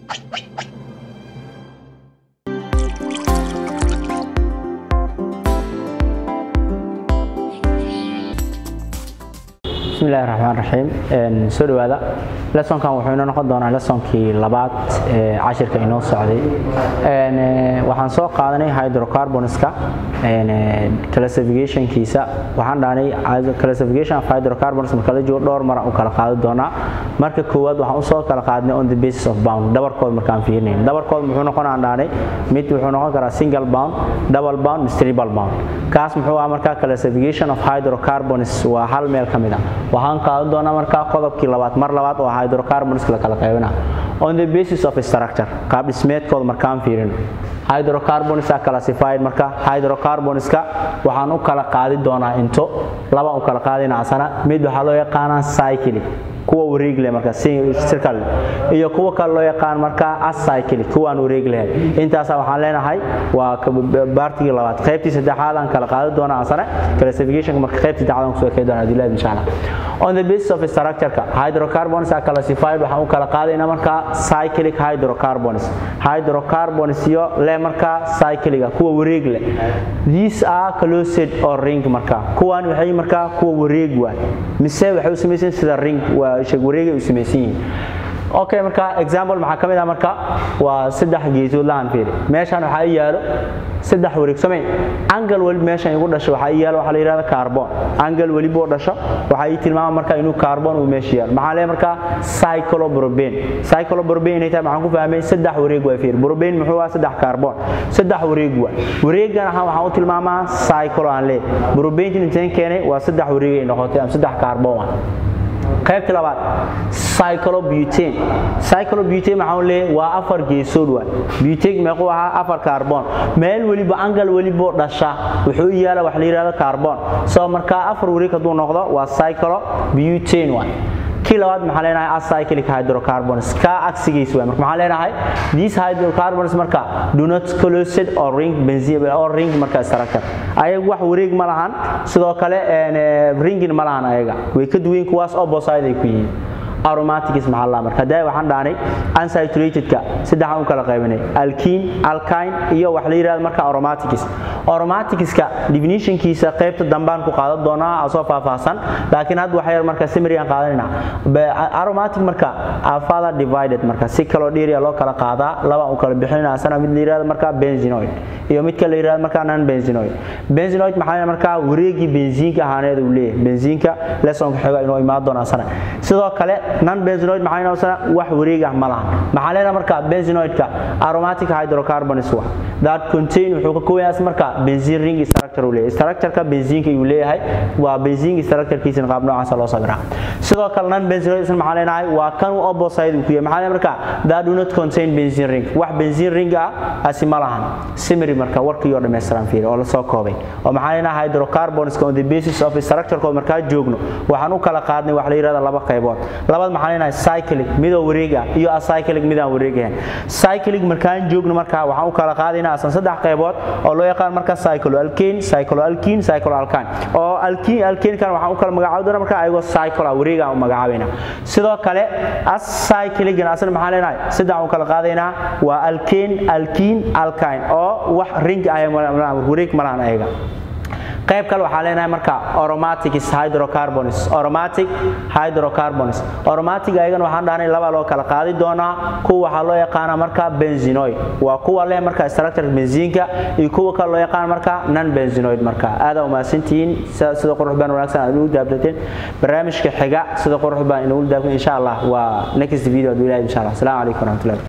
bismillahi raxmaan raxiim soo dhawaada lesonkan wuxuu inoo noqon doonaa lesonkii labaad ee cashirka inoo socday waxaan soo qaadanay hydrocarbonska classificationkiisa waxaan dhahnay classification of hydrocarbons marka la joogo dhowr mara u kala qaadi doonaa marka koowaad waxaan usoo kala qaadnay on the basis of bound dhabarkood markaan fiirinayn dhabarkood muxuu noqon aan dhahnay mid wuxuu noqon karaa single bound double bound mise triple bound kaas muxuu ah markaa classification of hydrocarbons waa hal meel ka mid ah waxaan qaadan doonaa markaa qodobkii labaad mar labaad oo hydrocarbons la kala qaybina on the basis of structure qaab dhismeedkooda markaan fiirino hydrocarbons are classified marka hydrocarbonska waxaan u kala qaadi doonaa into laba u kala qaadina asana mid waxaa loo yaqaanaa cyclic kuwa wareegle marka circle iyo kuwa kale loo yaqaan marka acyclic kuwaan wareeg lahayn intaas waxaan leenahay waa baartigii labaad qaybtii saddexaad aan kala qaadi doonaa asana classification marka qaybtii saddexaad aan kusoo kee doonaa dilaad insha Allah on the basis of structure-ka hydrocarbons are classified waxaan u kala qaadaynaa marka cyclic hydrocarbons hydrocarbons iyo le marka cycliga kuwa wareeg leh these are closed or ring marka kuwan waxay marka kuwa wareeg waa mise waxay u samaysan sida ring waa shag wareegay u samaysan yihiin okay marka example maxaa ka mid ah marka waa saddex geesood lahan fiiri meeshan waxaa i yaalo saddex wareeg samayn angle weli meeshan igu dhasho waxaa i yaalo waxaa la yidhahda carbon angle weliba oo dhasho waxaa ii tilmaama marka inuu carbon uu meesha yaalo maxaa leeyahay marka cycloprobane cycloprobane inay tahay maxaan ku fahmay saddex wareeg waa fiiri propane muxuu ah saddex carbon saddex wareeg waa wareegan ahaan waxaan u tilmaamaa cyclo aan leeyahay propane intaan keenay waa saddex wareeg ay noqotay ama saddex carbon ah qaybta labaad cyclobutane cyclobutane maxaan leeyahay waa afar geesood waa butane meequu ahaa afar carbon meel weliba angle weliba dhasha wuxuu yaala wax la yidhahdo carbon soo markaa afar wareeg hadduu noqdo waa cyclobutane waa kii labaad maxaa leenahay acyclic hydrocarbons ka agsigiis waa marka maxaa leenahay these hydrocarbons marka do not closed or ring benzene or ring marka structure ayagu wax wareeg ma lahan sidoo kale ringin ma lahan ayaga way ka duwan kuwaas opposite ay ku yihiin aromatics maxaa la marka haday waxaan dhaanay unsaturatedka saddexan u kala qaybinay alkene alkyne iyo wax la yiraahdo marka aromatics aromaticska definitionkiisa qaybta dambaan ku qaadan doonaa asoo faahfaahsan laakiin hadda waxa yar marka summary aan qaadanayna aromatic marka are further divided marka si kala dheeriya loo kala qaadaa laba u kala bixinayna asana mid la yiraahdo marka benzenoid iyo mid kale la yiraahdo marka non benzenoid benzenoid maxaa marka wareegi benziinka ahaaneed uu leeyahay benziinka lesson xiga inuu imaan doona asana sidoo kale non benzenoid maxaa inoo wax wareeg ah ma laha maxaa leedahay marka benzenoidka aromatic hydrocarbons wa that contain wuxuu ka kooban yahay marka benzene ring structure uu leeyahay structure-ka benziinka uu leeyahay waa benziin structure-kiisa qaab noocaas loo sawiraa sidoo kale non benzenoid isna maxaa leenahay waa kan uu opposite ku yahay maxaa marka that do not contain benzene ring wax benzene ring ah asi ma lahan summary marka warkii oo dhameystiran fiiri oo la soo koobay oo maxaa leenahay hydrocarbons on the basis of structure-kooda markaa joogno waxaan u kala qaadnay wax la yiraahdo laba qaybood labada maxaa leenahay cyclic midoo wareeg ah iyo acyclic midaan wareeg ahayn cyclic markaan joogno markaa waxaan u kala qaadaynaa asan saddex qaybood oo loo yaqaan marka cycloalkane cycloalkene cycloalkane oo alkene alkane kan waxaan u kala magacaabi doonaa marka ayagoo cycle wareeg aan u magacaabayna sidoo kale acyclic asna maxaa leenahay saddex u kala qaadaynaa waa alkane alkene alkane oo wax ring ah wareeg malahan ayaga qayb kale waxaa leenahay marka aromatics hydrocarbons aromatic hydrocarbons aromatic ayagana waxaan dhahnay laba loo kala qaadi doonaa kuwa waxaa loo yaqaana marka benzenoid waa kuwa leh marka structure benziinka iyo kuwa kale loo yaqaan marka non benzenoid marka aada umahadsantihiin sida qurux baan wanaagsan aad ugu daabdateen barnaamijka xiga sida qurux baan inagu daabtan insha allah waa next video aduu ilahay insha allah asalaamu calaykum waraxmatullahi